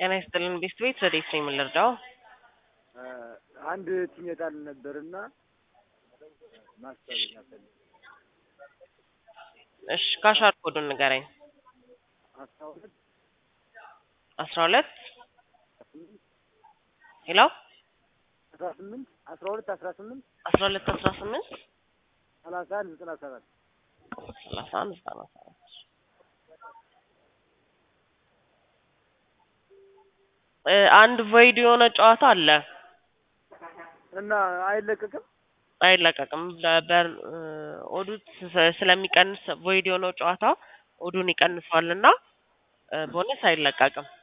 ጤና ይስጥልን ቤስት ቤት ረዴት ነው የምንረዳው? አንድ ቲም የጣል ነበርና ማሰብ ነፈልግ እሺ ካሻር ኮዱን ንገረኝ። አስራ ሁለት አስራ ሁለት ሄሎ አስራ ስምንት አስራ ሁለት አስራ ስምንት አስራ ሁለት አስራ ስምንት ሰላሳ አንድ ዘጠና ሰባት ሰላሳ አንድ ዘጠና ሰባት እ አንድ ቮይድ የሆነ ጨዋታ አለ እና አይለቀቅም። አይለቀቅም። በበር ኦዱ ስ- ስለሚቀንስ ቮይድ የሆነው ጨዋታ ኦዱን ይቀንሰዋል እና ቦነስ አይለቀቅም።